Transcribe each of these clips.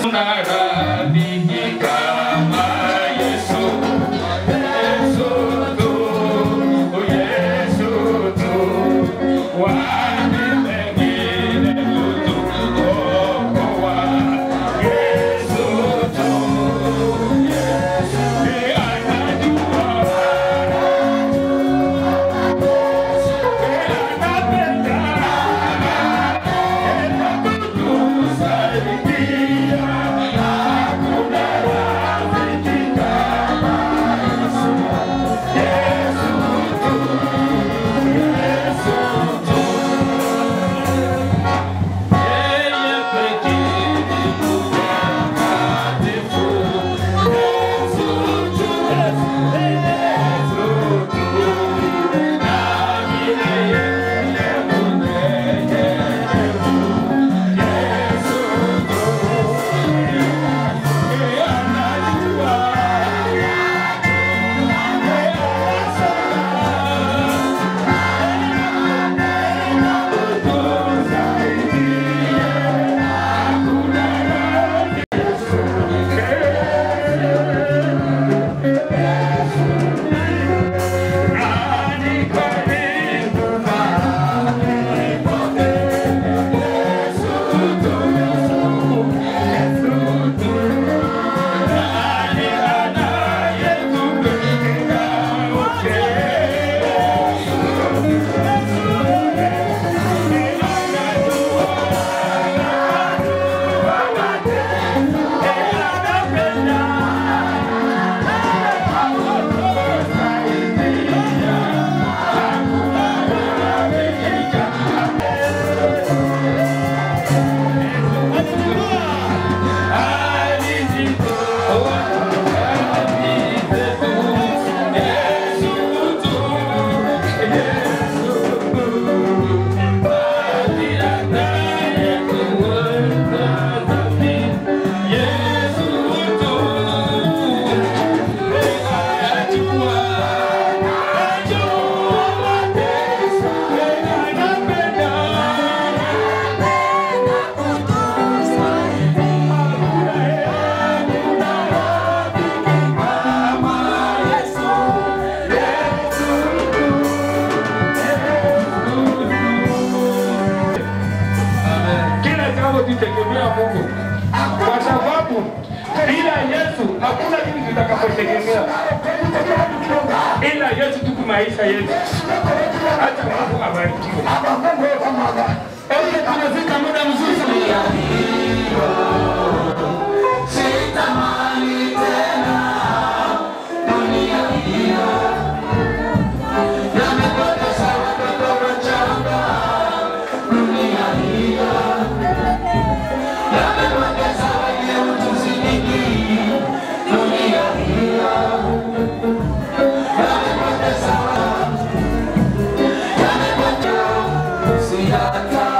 Kila jambo tutegemea Mungu, kwa sababu bila Yesu hakuna kitu tutakapotegemea, ila Yesu tuku maisha yetu. Acha Mungu abarikiwe. Okay, tumefika muda mzuri sana. Siata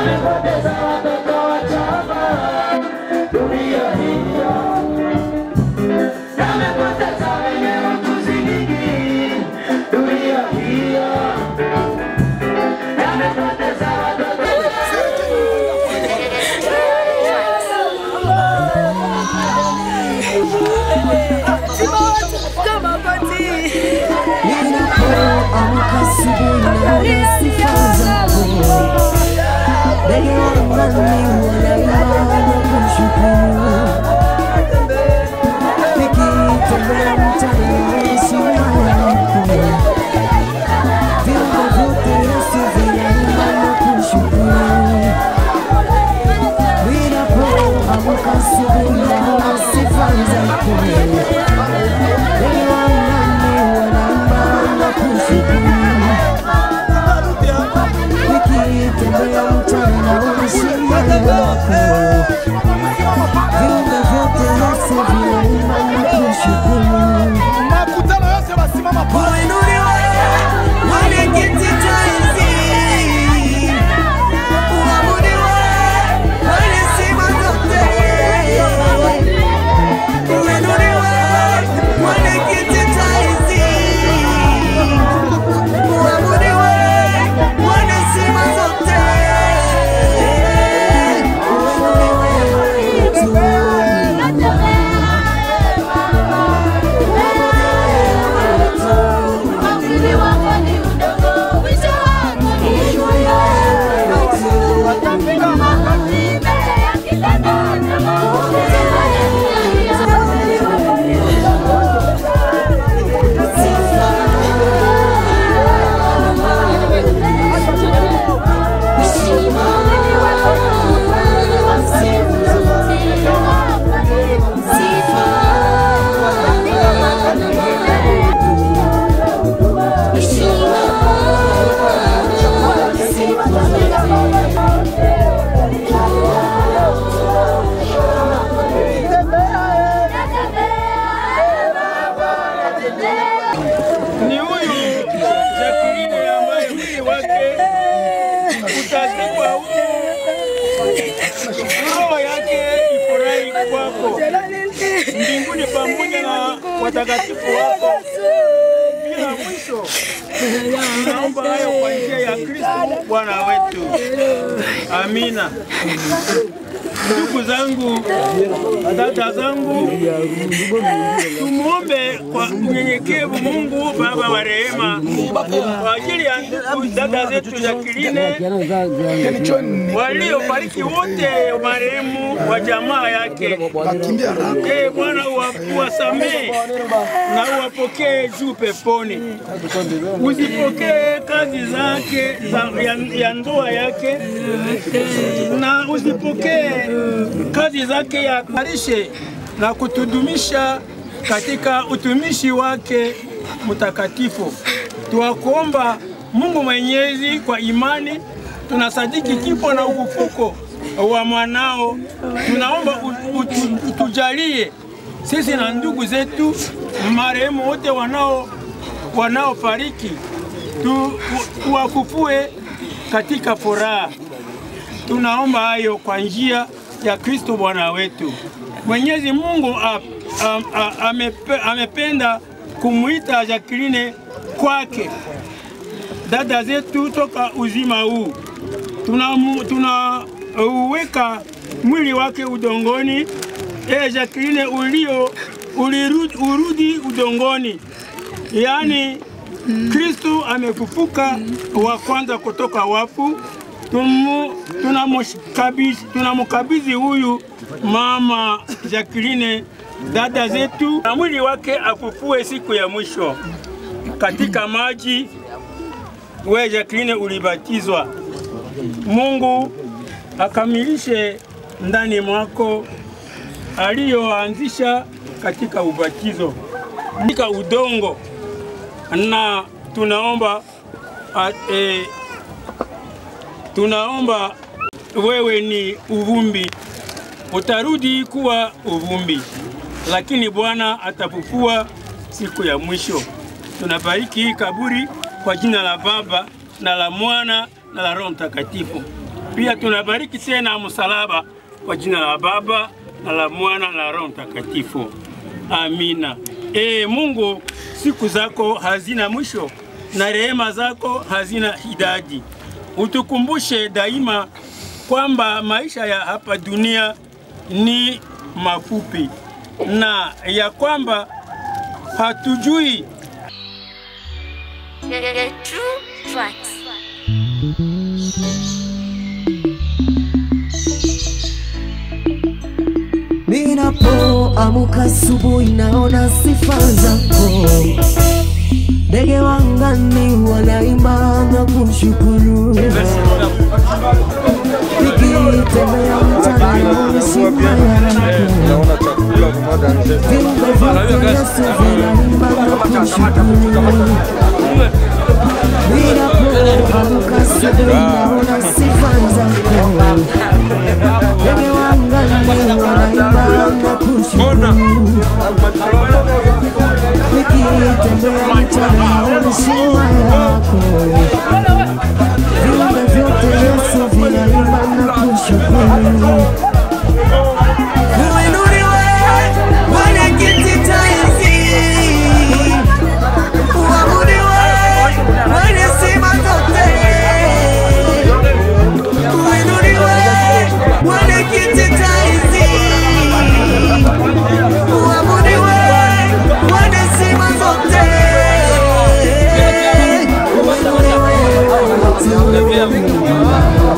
yamepoteza watoto wachanga dunia hiyo yamepoteza wenye ujuzi nyingi dunia hiyo yamepoteza watoto Ninapoamka asubuhi naona sifa zako, ndege wangani wanaimba na kushukuru, nikitembea mtaani sima yako, viungo vyote Yesu vinaimba na kushukuru. Ninapoamka asubuhi naona sifa zako ndege wangani wanaimba na kushukuru nikitembea mchana unashima yako viungo vyote Yesu vinaimba na kushukuru makutano yose basimama pale Uinuliwe mwenye kiti cha enzi, uabudiwe mwenye sifa zote. Uinuliwe mwenye kiti cha enzi, uabudiwe mwenye sifa zote. Uinuliwe tu. ni huyu Jacqueline ambaye mwili wake utazikwa huku, roho yake ifurahi kwako mbinguni pamoja na watakatifu wako bila mwisho. Tunaomba hayo kwa njia ya Kristo Bwana wetu, amina. Ndugu zangu, dada zangu, tumuombe kwa unyenyekevu Mungu Baba wa rehema kwa ajili ya ndugu dada zetu Jacqueline waliofariki wote marehemu wa jamaa yake. Ee Bwana, uwa- uwasamehe na uwapokee juu peponi, uzipokee kazi zake za, ya, ya ndoa yake na uzipokee kazi zake ya karishe na kutudumisha katika utumishi wake mtakatifu. Tuwakuomba Mungu Mwenyezi, kwa imani tunasadiki kifo na ufufuko wa mwanao. Tunaomba u- utu- utujalie sisi na ndugu zetu marehemu wote wanao wanaofariki tu, tuwafufue katika furaha. Tunaomba hayo kwa njia ya Kristo Bwana wetu. Mwenyezi Mungu ap, am, a, amepe, amependa kumwita Jacqueline kwake, dada zetu toka uzima huu. Tunauweka tuna uweka mwili wake udongoni. E Jacqueline, ulio ulirudi, urudi udongoni, yaani Kristo amefufuka wa kwanza kutoka wafu. Tumu- tunamkabidhi tunamkabidhi huyu mama Jacqueline, dada zetu, na mwili wake afufue siku ya mwisho katika maji. We Jacqueline ulibatizwa, Mungu akamilishe ndani mwako aliyoanzisha katika ubatizo katika udongo, na tunaomba a, e, tunaomba wewe ni uvumbi, utarudi kuwa uvumbi, lakini Bwana atafufua siku ya mwisho. Tunabariki hii kaburi kwa jina la Baba na la Mwana na la Roho Mtakatifu. Pia tunabariki tena msalaba kwa jina la Baba na la Mwana na la Roho Mtakatifu. Amina. E Mungu, siku zako hazina mwisho na rehema zako hazina idadi. Utukumbushe daima kwamba maisha ya hapa dunia ni mafupi na ya kwamba hatujui The, the, the true tracks. Ninapoamka asubuhi naona sifa zako, ndege wangani wanaimba na kushukuru, nikitembea mchana naona shima yako, viumbe vyote Yesu vinaimba na kushukuru. Ninapoamka asubuhi naona sifa zako ndege wangani wanaimba na kushukuru, nikitembea mchana naona shima yako, viumbe vyote Yesu vinaimba na kushukuru. Uinuliwe mwenye kiti cha enzi, uabudiwe mwenye sifa zote. Uinuliwe mwenye kiti cha enzi, uabudiwe mwenye sifa zote. Uinuliwe, uabudiwe.